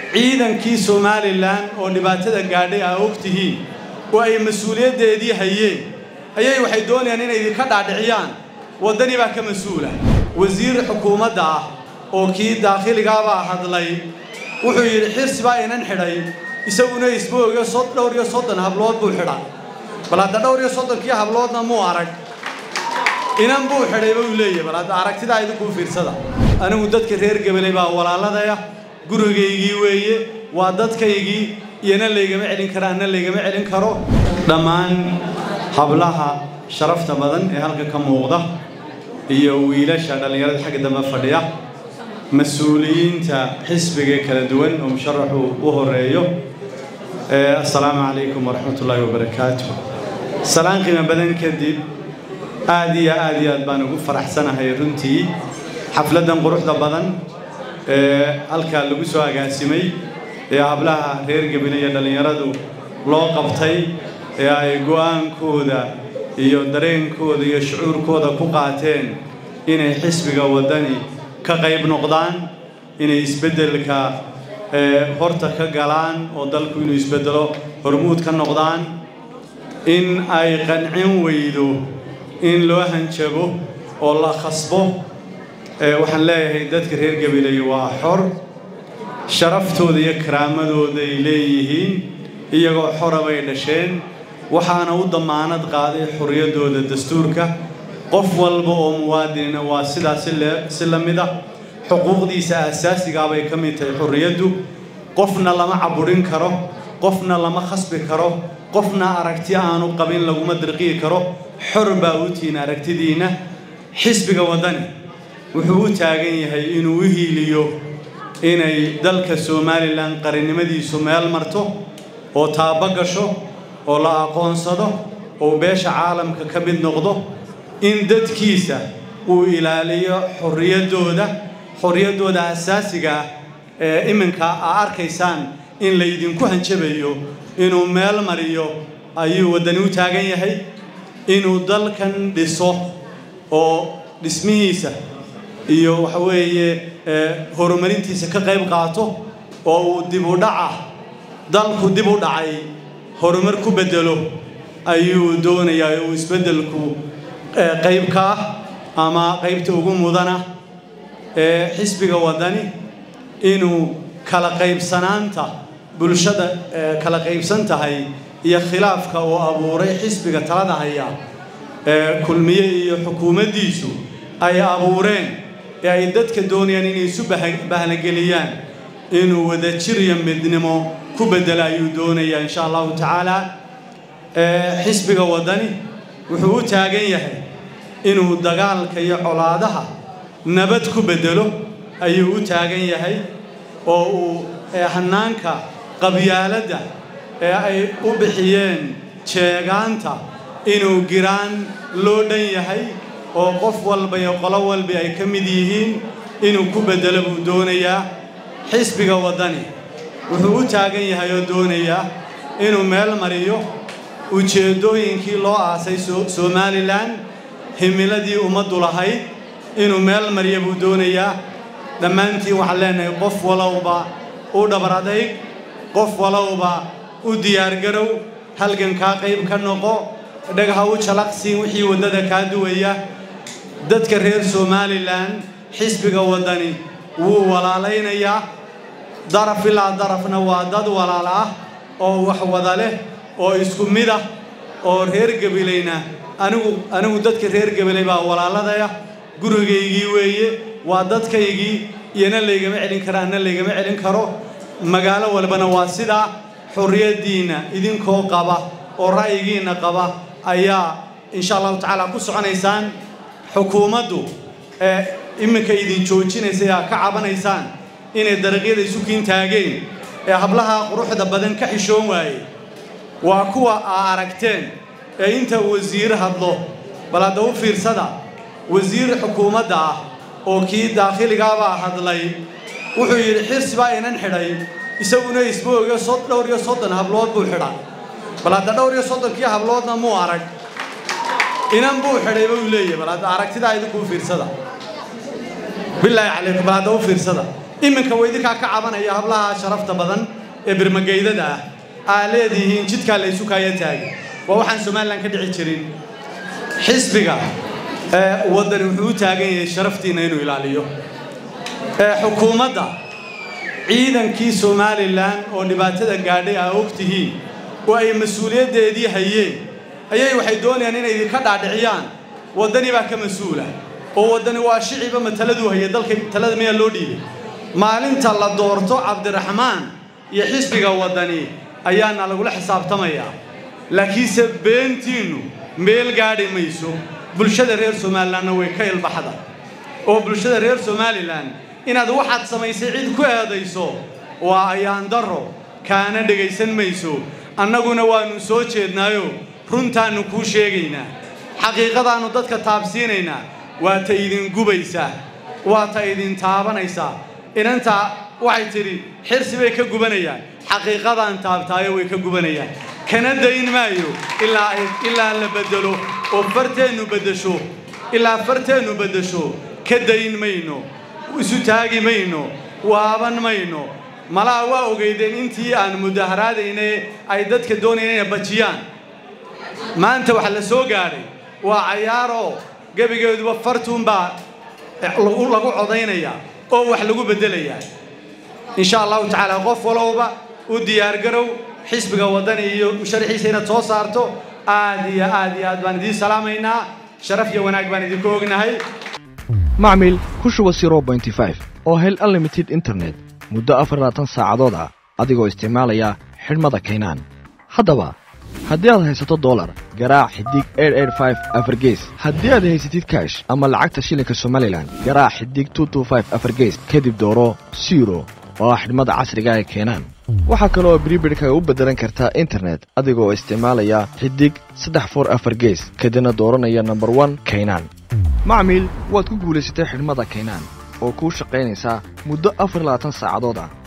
ciidankii somalilan oo dhibaatada gaadhay aa og tihiin oo ay mas-uuliyaddeedii hayeen ayay waxay doonayaan inay idinka dhaadhiciyaan waddani baa ka mas-uula wasiir xukuumadda ah oo kii daakhiligaabaa hadlay wuxuu yidhi xirsi baa inan xidhay isaguna isbooga dhowr iyo soddon hablood buu xidhay bal hadda dhowr iyo soddonkii habloodna muu arag inan buu xidhay buu leeyahy bal hadda aragtidaa idinkuu fiirsada anigu dadka reer gabaley baa walaaladaya gurigaygii weeye waa dadkaygii iyona laygama celin kara anna laygama celin karo dhammaan hablaha sharafta badan ee halka ka muuqda iyo wiilasha dhallinyarada xagga dambe fadhiya mas-uuliyiinta xisbiga kala duwan oo musharaxu u horeeyo assalaamu calaykum waraxmat ullaahi wabarakaatu salaan qiimo badan kadib aad iyo aad iyo aad baan ugu faraxsanahay runtii xafladdan quruxda badan ee halkaa lagu soo agaasimay ee hablaha reer gebile iyo dhallinyaradu loo qabtay ee ay go'aankooda iyo dareenkooda iyo shucuurkooda ku qaateen inay xisbiga waddani ka qayb noqdaan inay isbeddelka horta ka galaan oo dalku inuu isbeddelo hormuud ka noqdaan in ay qancin weydo in loo hanjabo oo la khasbo waxaan leeyahay dadka reer gabiley waa xor sharaftooda iyo karaamadooda ay leeyihiin iyagoo xora bay dhasheen waxaana u dammaanad qaaday xorriyaddooda dastuurka qof walba oo muwaadinina waa sidaas si la mid ah xuquuqdiisa aasaasigaabay ka mid tahay xorriyaddu qofna lama caburin karo qofna lama khasbi karo qofna aragti aanu qabin laguma dirqiyi karo xor baa u tihiin aragtidiinna xisbiga waddani wuxuu u taagan yahay inuu u hiiliyo inay dalka somalilan qarannimadiisu meel marto oo taabo gasho oo la aqoonsado oo beesha caalamka ka mid noqdo in dadkiisa uu ilaaliyo xorriyaddooda xorriyaddooda asaasiga ah ee iminka aa arkaysaan in laydinku hanjabayo inuu meel mariyo ayuu waddani u taagan yahay inuu dalkan dhiso oo dhismihiisa iyo waxa weeye horumarintiisa ka qayb qaato oo uu dib u dhaca dalku dib u dhacay horumar ku beddelo ayuu doonayaa uu isbeddelku qayb ka ah ama qaybta ugu mudana ee xisbiga waddani inuu kala qaybsanaanta bulshada kala qaybsan tahay iyo khilaafka uu abuuray xisbiga talada haya ee kulmiye iyo xukuumaddiisu ay abuureen ee ay dadka doonayaan inay isu bahnageliyaan inuu wadajir iyo midnimo ku beddela ayuu doonayaa insha allahu tacaala xisbiga waddani wuxuu u taagan yahay inuu dagaalka iyo colaadaha nabad ku beddelo ayuu u taagan yahay oo uu hanaanka qabyaaladda ee ay u bixiyeen jeegaanta inuu giraan loo dhan yahay oo qof walba iyo qolo walba ay ka mid yihiin inuu ku beddelo buu doonayaa xisbiga waddani wuxuu u taagan yahay oo doonayaa inuu meel mariyo ujeeddooyinkii loo aasay somalilan himiladii ummaddu lahayd inuu meel mariyo buu doonayaa dhammaantiin waxaan leenahay qof walowba u dhabar adayg qof walowba u diyaargarow halgankaa qayb ka noqo dhagaha u jalaqsiin wixii waddada kaa duwaya dadka reer somalilan xisbiga waddani wuu walaalaynayaa daraf ilaa darafna waa dad walaal ah oo wax wada leh oo isku mid ah oo reer gabileyna anigu anigu dadka reer gabiley baa walaaladaya gurigaygii weeye waa dadkaygii iyona laygama celin kara anna laygama celin karo magaalo walbana waa sidaa xorriyaddiinna idinkoo qaba oo ra'yigiinna qaba ayaa insha allahu tacaala ku soconaysaan xukuumaddu ee iminka idin joojinaysa aa ka cabanaysaan inay dariiqyada isu kiin taageen ee hablaha quruxda badan ka xishoon waaye waa kuwa aa aragteen ee inta wasiir hadlo bal hadda u fiirsada wasiir xukuumadda ah oo kii daakhiligaabaa hadlay wuxuu yidhi xirsi baa inan xidhay isaguna isbooga dhowr iyo soddon hablood buu xidhay bal hadda dhowr iyo soddonkii habloodna muu arag inan buu xidhay buu leeyahy bal hadda aragtidaa idinkuu fiirsada bilaahi calaykum bal hadda u fiirsada iminka waa idinkaa ka cabanaya hablaha sharafta badan ee birmageydada ah aa leedihiin jidkaa la ysu kaaya taagay waa waxaan somalilan ka dhici jirin xisbiga waddani wuxuu u taagan yahay sharaftiinna inuu ilaaliyo xukuumadda ciidankii somalilan oo dhibaatada gaadhay aa og tihiin oo ay mas-uuliyaddeedii hayeen ayay waxay doonayaan inay idinka dhaadhiciyaan waddani baa ka mas-uula oo waddani waa shiciba mataladuu haya dalka talada miyaa loo dhiibay maalinta la doorto cabdiraxmaan iyo xisbiga waddani ayaana lagula xisaabtamayaa laakiinse beentiinnu meel gaadhi mayso bulshada reer somalilanna way ka ilbaxda oo bulshada reer somalilan inaad waxaad samaysay cid ku eedayso waa ayaan darro kaana dhegaysan mayso annaguna waannu soo jeednaayo runtaannu kuu sheegaynaa xaqiiqadaannu dadka taabsiinaynaa waa ta idin gubaysaa waa ta idin taabanaysaa inantaa waxay tidhi xirsi bay ka gubanayaan xaqiiqadaan taabtaayo way ka gubanayaan kana dayn maayo ilaa la beddelo oo farteennu beddesho ilaa farteennu beddesho ka dayn mayno isu taagi mayno waaban mayno malaha waa ogeydeen intii aan mudaharaadayne ay dadka doonayeen inay bajiyaan maanta waxa la soo gaadhay waa cayaaroo gebigeeduba fartuunbaa lagu codaynayaa oo wax lagu beddelayaa insha allahu tacaala qof walowba u diyaargarow xisbiga waddani iyo musharaxiisa inaad soo saarto aad iyo aad iyo aad baan idiin salaamaynaa sharaf iyo wanaag baan idinku ognahay macmil ku shuba oo hel unlimited internet muddo afarlaatan saacadood ah adigoo isticmaalaya xidhmada kaynaan haddaba haddii aad haysato dolar garaac xidig afargees haddii aad haysatid kaash ama lacagta shilinka somalilan garaac xidig afargees kadib dooro siro oo ah xidhmada casriga ee keenaan waxaa kale oo bribirhkaga u beddelan kartaa internet adigoo isticmaalaya xidig saddex for afar gees kadibna dooranaya nomber one kaynaan macmiil waad ku guulaysatay xidhmada kaynaan oo kuu shaqaynaysaa muddo afar labaatan saacadood ah